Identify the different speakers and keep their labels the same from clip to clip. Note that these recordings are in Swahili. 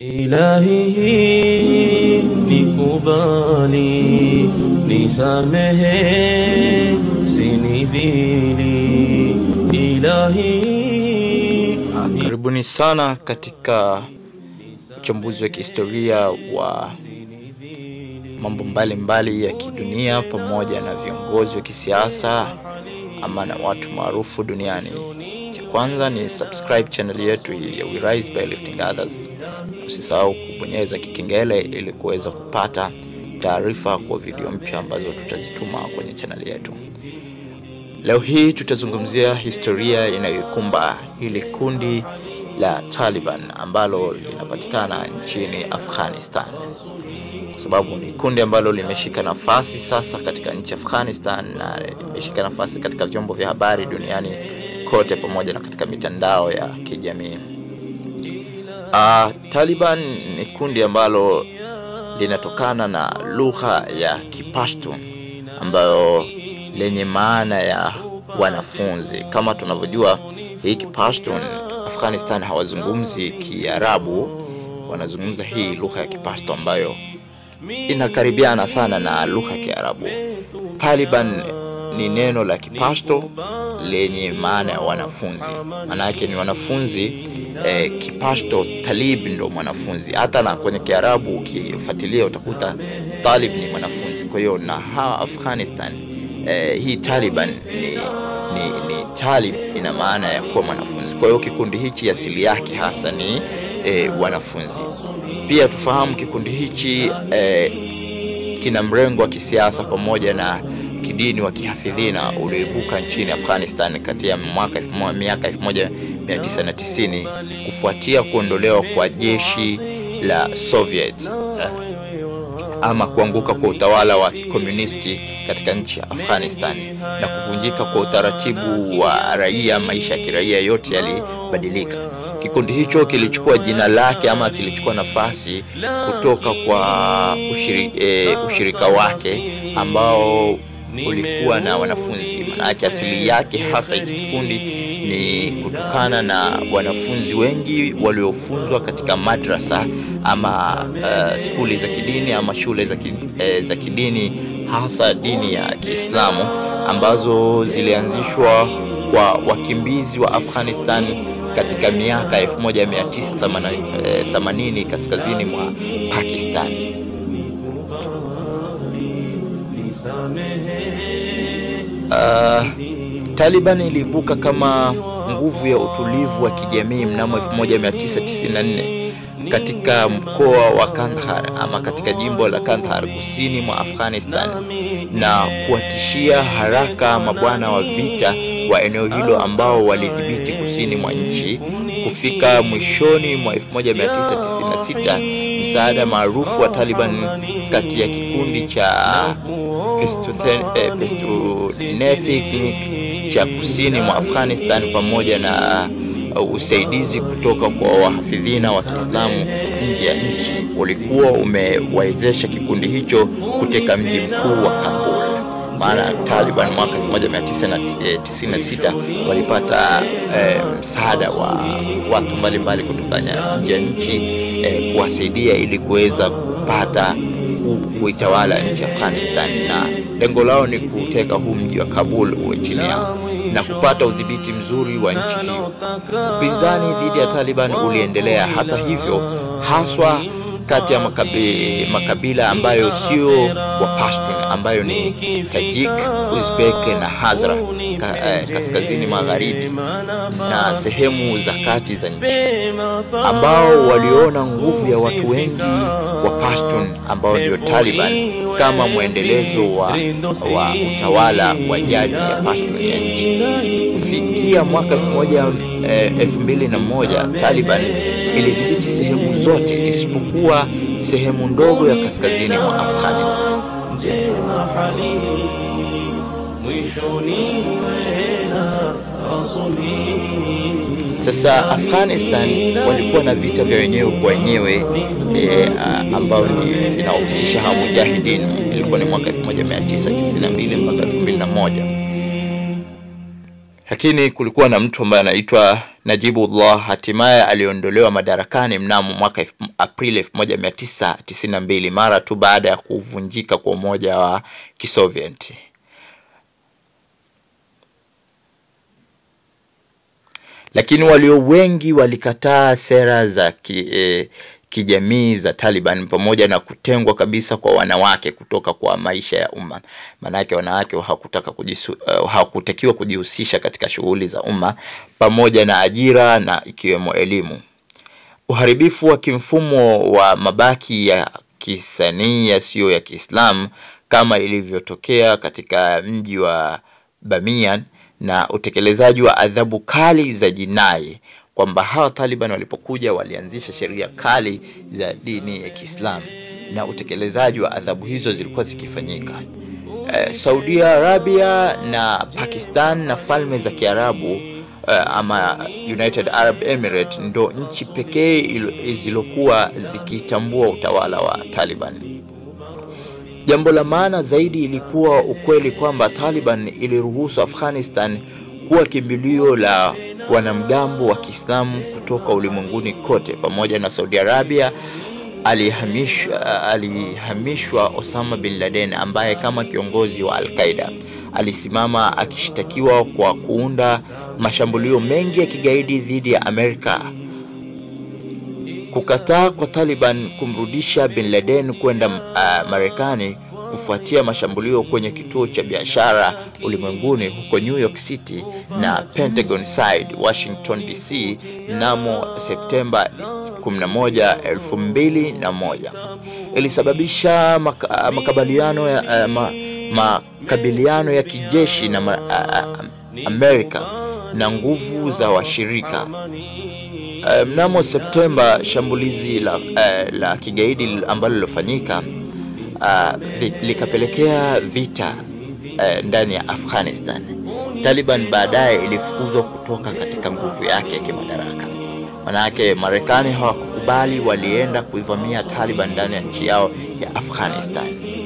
Speaker 1: Ilahi nikubali, nisamehe, sinidhili. Ilahi
Speaker 2: Karibuni sana katika uchambuzi wa kihistoria wa mambo mbalimbali ya kidunia pamoja na viongozi wa kisiasa ama na watu maarufu duniani. Cha kwanza ni subscribe channel yetu hii ya We Rise by Lifting Others. Usisahau kubonyeza kikengele ili kuweza kupata taarifa kwa video mpya ambazo tutazituma kwenye channel yetu. Leo hii tutazungumzia historia inayoikumba hili kundi la Taliban ambalo linapatikana nchini Afghanistan, kwa sababu ni kundi ambalo limeshika nafasi sasa katika nchi ya Afghanistan na limeshika nafasi katika vyombo vya habari duniani kote pamoja na katika mitandao ya kijamii. Uh, Taliban ni kundi ambalo linatokana na lugha ya Kipashtun ambayo lenye maana ya wanafunzi. Kama tunavyojua hii Kipashtun, Afghanistan hawazungumzi Kiarabu, wanazungumza hii lugha ya Kipashto ambayo inakaribiana sana na lugha ya Kiarabu. Taliban ni neno la Kipashto lenye maana ya wanafunzi, maana yake ni wanafunzi eh, Kipashto talib ndo mwanafunzi. Hata na kwenye Kiarabu ukifuatilia utakuta talib ni mwanafunzi. Kwa hiyo na hawa Afghanistan eh, hii Taliban ni, ni, ni talib ina maana ya kuwa mwanafunzi. Kwa hiyo kikundi hichi asili yake hasa ni eh, wanafunzi. Pia tufahamu kikundi hichi eh, kina mrengo wa kisiasa pamoja na kidini wa kihafidhina ulioibuka nchini Afghanistan kati ya mwaka miaka 1990 kufuatia kuondolewa kwa jeshi la Soviet eh, ama kuanguka kwa utawala wa kikomunisti katika nchi ya Afghanistan na kuvunjika kwa utaratibu wa raia, maisha ya kiraia yote yalibadilika. Kikundi hicho kilichukua jina lake ama kilichukua nafasi kutoka kwa ushiri, e, ushirika wake ambao ulikuwa na wanafunzi. Maanake asili yake hasa hiki kikundi ni kutokana na wanafunzi wengi waliofunzwa katika madrasa ama uh, skuli za kidini ama shule za, ki, eh, za kidini hasa dini ya Kiislamu ambazo zilianzishwa kwa wakimbizi wa Afghanistan katika miaka 1980 kaskazini mwa Pakistan. Uh, Taliban iliibuka kama nguvu ya utulivu wa kijamii mnamo 1994 katika mkoa wa Kandahar ama katika jimbo la Kandahar kusini mwa Afghanistan na kuwatishia haraka mabwana wa vita wa eneo hilo ambao walidhibiti kusini mwa nchi. Kufika mwishoni mwa 1996 msaada maarufu wa Taliban kati ya kikundi cha Peshtunethnik cha kusini mwa Afghanistan pamoja na usaidizi kutoka kwa wahafidhina wa Kiislamu nje ya nchi ulikuwa umewawezesha kikundi hicho kuteka mji mkuu wa Kabul. Maana Taliban mwaka 1996 walipata eh, msaada wa watu mbalimbali kutoka nje ya nchi eh, kuwasaidia ili kuweza kupata kuitawala nchi ya Afghanistan, na lengo lao ni kuteka huu mji wa Kabul uwe chini yao na kupata udhibiti mzuri wa nchi hiyo. Upinzani dhidi ya Taliban uliendelea hata hivyo, haswa kati ya makabi, makabila ambayo sio wa Pashtun ambayo ni Tajik, Uzbek na Hazara ka, eh, kaskazini magharibi na sehemu za kati za nchi, ambao waliona nguvu ya watu wengi wa Pashtun ambao ndio Taliban kama mwendelezo wa, wa utawala wa jadi ya Pashtun ya nchi. Kufikia mwaka elfu mbili na moja Taliban ilidhibiti sehemu zote isipokuwa sehemu ndogo ya kaskazini mwa Afghanistan. Sasa Afghanistan walikuwa na vita vya wenyewe kwa wenyewe e, ambao ni vinahusisha hawa mujahidin. Ilikuwa ni mwaka 1992 mpaka 2001. lakini kulikuwa na mtu ambaye anaitwa Najibullah hatimaye aliondolewa madarakani mnamo mwaka Aprili 1992 mara tu baada ya kuvunjika kwa umoja wa Kisovieti. Lakini walio wengi walikataa sera za ki, eh, kijamii za Taliban pamoja na kutengwa kabisa kwa wanawake kutoka kwa maisha ya umma. Maanake wanawake hawakutaka kujisu, uh, hawakutakiwa kujihusisha katika shughuli za umma pamoja na ajira na ikiwemo elimu. Uharibifu wa kimfumo wa mabaki ya kisanii yasiyo ya Kiislamu kama ilivyotokea katika mji wa Bamiyan na utekelezaji wa adhabu kali za jinai kwamba hawa Taliban walipokuja walianzisha sheria kali za dini ya Kiislamu na utekelezaji wa adhabu hizo zilikuwa zikifanyika. Eh, Saudi Arabia na Pakistan na falme za Kiarabu eh, ama United Arab Emirates ndo nchi pekee zilizokuwa zikitambua utawala wa Taliban. Jambo la maana zaidi ilikuwa ukweli kwamba Taliban iliruhusu Afghanistan kuwa kimbilio la wanamgambo wa Kiislamu kutoka ulimwenguni kote. Pamoja na Saudi Arabia alihamishwa, alihamishwa Osama bin Laden ambaye kama kiongozi wa Al-Qaeda alisimama akishtakiwa kwa kuunda mashambulio mengi ya kigaidi dhidi ya Amerika. Kukataa kwa Taliban kumrudisha bin Laden kwenda uh, Marekani kufuatia mashambulio kwenye kituo cha biashara ulimwenguni huko New York City na Pentagon Side, Washington DC mnamo Septemba 11, 2001 ilisababisha maka, makabiliano ya, ma, makabiliano ya kijeshi na ma, a, Amerika na nguvu za washirika. Uh, mnamo Septemba shambulizi la, uh, la kigaidi ambalo lilofanyika uh, likapelekea vita uh, ndani ya Afghanistan. Taliban baadaye ilifukuzwa kutoka katika nguvu yake ya kimadaraka. Manake Marekani hawakukubali, walienda kuivamia Taliban ndani ya nchi yao ya Afghanistan.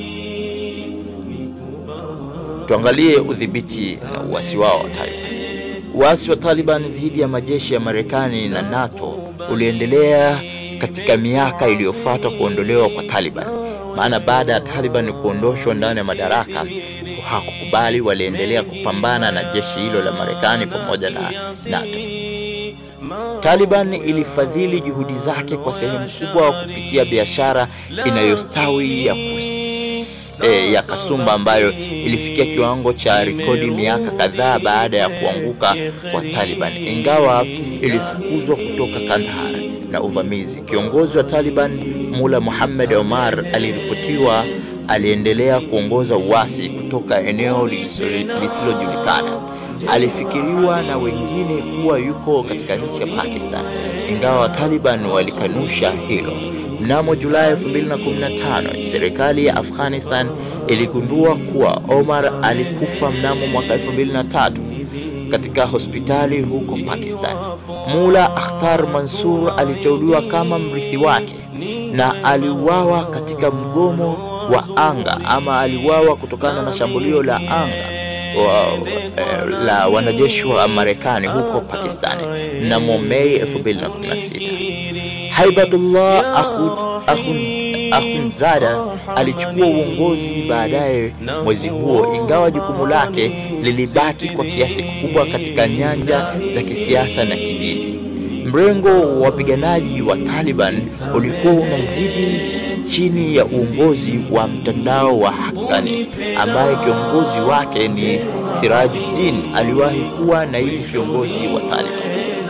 Speaker 2: Tuangalie udhibiti na uasi wao wa Taliban. Uasi wa Taliban dhidi ya majeshi ya Marekani na NATO uliendelea katika miaka iliyofuata kuondolewa kwa Taliban. Maana baada ya Taliban kuondoshwa ndani ya madaraka, hakukubali, waliendelea kupambana na jeshi hilo la Marekani pamoja na NATO. Taliban ilifadhili juhudi zake kwa sehemu kubwa kupitia biashara inayostawi ya kus E, ya kasumba ambayo ilifikia kiwango cha rekodi miaka kadhaa baada ya kuanguka kwa Taliban, ingawa ilifukuzwa kutoka Kandahar na uvamizi. Kiongozi wa Taliban Mula Muhammad Omar aliripotiwa aliendelea kuongoza uasi kutoka eneo lisilojulikana. Alifikiriwa na wengine kuwa yuko katika nchi ya Pakistan, ingawa Taliban walikanusha hilo. Mnamo Julai 2015 serikali ya Afghanistan iligundua kuwa Omar alikufa mnamo mwaka 2003 katika hospitali huko Pakistan. Mula Akhtar Mansur aliteuliwa kama mrithi wake na aliuawa katika mgomo wa anga ama aliuawa kutokana na shambulio la anga wa, eh, la wanajeshi wa Marekani huko Pakistan mnamo Mei 2016. Haibatullah Akhundzada alichukua uongozi baadaye mwezi huo, ingawa jukumu lake lilibaki kwa kiasi kikubwa katika nyanja za kisiasa na kidini. Mrengo wa wapiganaji wa Taliban ulikuwa unazidi chini ya uongozi wa mtandao wa Haqqani ambaye kiongozi wake ni Sirajuddin, aliwahi kuwa naibu kiongozi wa Taliban.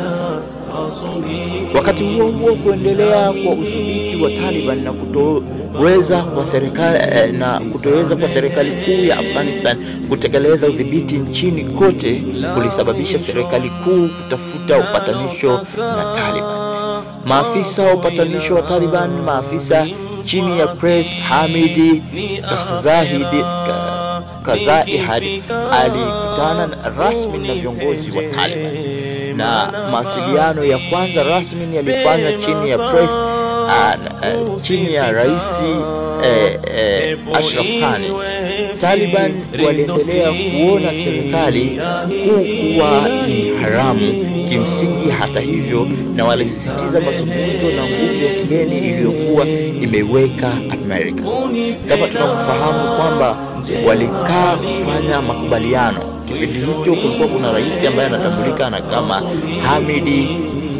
Speaker 2: Wakati huo huo, kuendelea kwa udhibiti wa Taliban na kutoweza kwa serikali eh, na kutoweza kwa serikali kuu ya Afghanistan kutekeleza udhibiti nchini kote kulisababisha serikali kuu kutafuta upatanisho na Taliban. Maafisa wa upatanisho wa Taliban, maafisa chini ya Press Hamidi Kazahidi Kazaihad alikutana rasmi na viongozi wa Taliban na mawasiliano ya kwanza rasmi yalifanywa chini ya press uh, uh, chini ya rais uh, uh, Ashraf Ghani Taliban waliendelea kuona serikali kuu kuwa ni haramu kimsingi. Hata hivyo, na walisisitiza mazungumzo na nguvu ya kigeni iliyokuwa imeweka Amerika. Kama tunavyofahamu kwamba walikaa kufanya makubaliano. Kipindi hicho kulikuwa kuna rais ambaye anatambulika kama Hamidi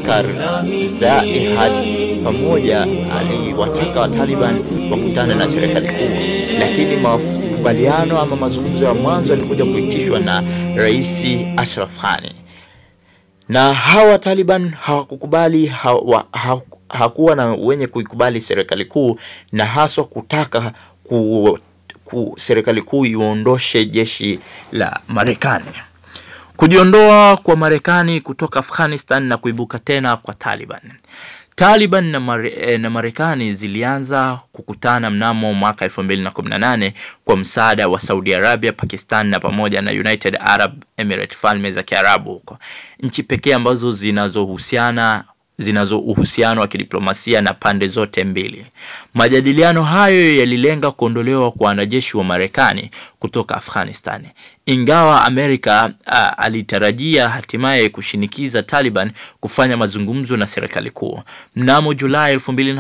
Speaker 2: Karzai hadi pamoja aliwataka wa Taliban wakutane na serikali kuu, lakini makubaliano ama mazungumzo ya mwanzo yalikuja kuitishwa na Rais Ashraf Ghani, na hawa Taliban hawakukubali hawa, hakuwa na wenye kuikubali serikali kuu na haswa kutaka ku, ku serikali kuu iondoshe jeshi la Marekani. Kujiondoa kwa Marekani kutoka Afghanistan na kuibuka tena kwa Taliban. Taliban na, mare, na Marekani zilianza kukutana mnamo mwaka 2018 kwa msaada wa Saudi Arabia, Pakistan na pamoja na United Arab Emirates, falme za Kiarabu huko, nchi pekee ambazo zinazohusiana zinazo uhusiano wa kidiplomasia na pande zote mbili. Majadiliano hayo yalilenga kuondolewa kwa wanajeshi wa Marekani kutoka Afghanistan, ingawa Amerika a, alitarajia hatimaye kushinikiza Taliban kufanya mazungumzo na serikali kuu. Mnamo Julai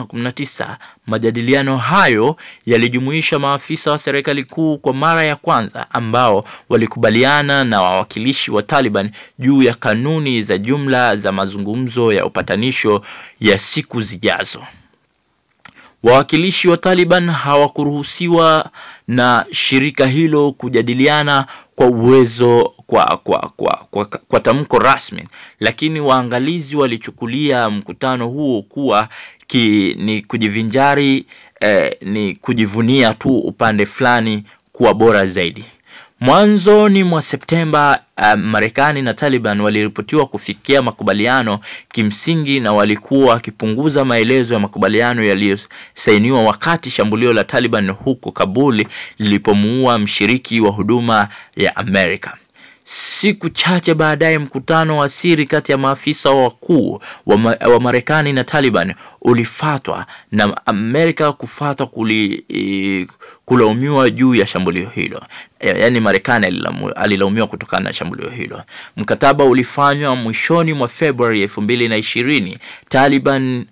Speaker 2: 2019, majadiliano hayo yalijumuisha maafisa wa serikali kuu kwa mara ya kwanza ambao walikubaliana na wawakilishi wa Taliban juu ya kanuni za jumla za mazungumzo ya upatanisho ya siku zijazo. Wawakilishi wa Taliban hawakuruhusiwa na shirika hilo kujadiliana kwa uwezo kwa, kwa, kwa, kwa, kwa tamko rasmi, lakini waangalizi walichukulia mkutano huo kuwa ki, ni kujivinjari eh, ni kujivunia tu upande fulani kuwa bora zaidi. Mwanzoni mwa Septemba uh, Marekani na Taliban waliripotiwa kufikia makubaliano kimsingi na walikuwa wakipunguza maelezo ya makubaliano yaliyosainiwa wakati shambulio la Taliban huko Kabul lilipomuua mshiriki wa huduma ya Amerika. Siku chache baadaye mkutano wa siri kati ya maafisa wakuu wa, ma wa Marekani na Taliban ulifatwa na Amerika kufatwa kuli, e, kulaumiwa juu ya shambulio hilo. E, yaani Marekani alilaumiwa kutokana na shambulio hilo. Mkataba ulifanywa mwishoni mwa Februari elfu mbili na ishirini. Taliban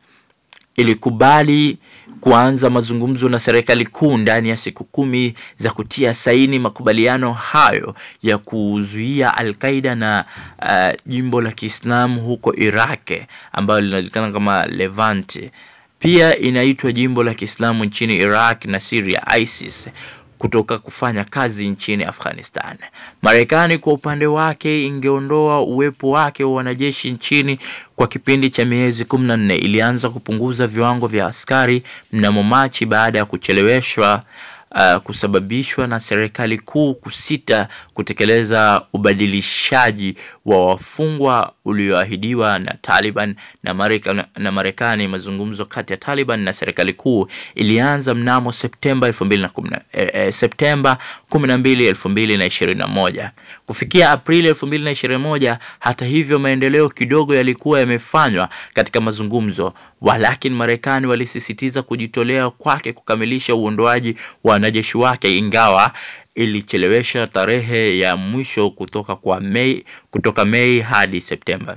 Speaker 2: ilikubali kuanza mazungumzo na serikali kuu ndani ya siku kumi za kutia saini makubaliano hayo ya kuzuia Al-Qaida na uh, jimbo la Kiislamu huko Iraq ambayo linajulikana kama Levante. Pia inaitwa jimbo la Kiislamu nchini Iraq na Syria ISIS kutoka kufanya kazi nchini Afghanistan. Marekani kwa upande wake ingeondoa uwepo wake wa wanajeshi nchini kwa kipindi cha miezi kumi na nne. Ilianza kupunguza viwango vya askari mnamo Machi baada ya kucheleweshwa uh, kusababishwa na serikali kuu kusita kutekeleza ubadilishaji wa wafungwa ulioahidiwa na Taliban na Marekani, na Marekani. Mazungumzo kati ya Taliban na serikali kuu ilianza mnamo Septemba 2010, eh, eh, Septemba 12, 2021. Kufikia Aprili 2021, hata hivyo, maendeleo kidogo yalikuwa yamefanywa katika mazungumzo, walakini Marekani walisisitiza kujitolea kwake kukamilisha uondoaji wa wanajeshi wake ingawa ilichelewesha tarehe ya mwisho kutoka kwa Mei, kutoka Mei hadi Septemba.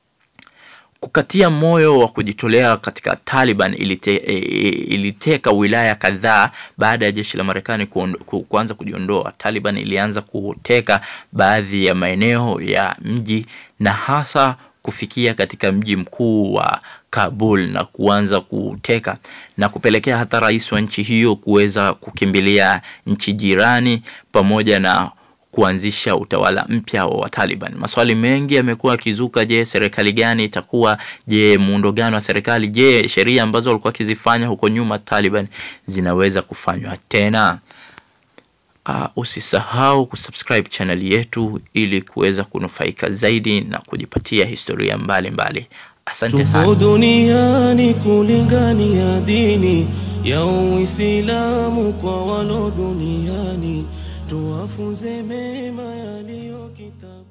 Speaker 2: Kukatia moyo wa kujitolea katika Taliban ilite, iliteka wilaya kadhaa baada ya jeshi la Marekani kuanza kujiondoa. Taliban ilianza kuteka baadhi ya maeneo ya mji na hasa kufikia katika mji mkuu wa Kabul na kuanza kuteka na kupelekea hata rais wa nchi hiyo kuweza kukimbilia nchi jirani pamoja na kuanzisha utawala mpya wa Taliban. Maswali mengi yamekuwa yakizuka. Je, serikali gani itakuwa? Je, muundo gani wa serikali? Je, sheria ambazo walikuwa wakizifanya huko nyuma Taliban zinaweza kufanywa tena? Uh, usisahau kusubscribe channel yetu ili kuweza kunufaika zaidi na kujipatia historia mbalimbali mbali. Asante sana.
Speaker 1: Tupo duniani kulingania dini ya Uislamu kwa walo duniani, tuwafunze mema yaliyo kitabu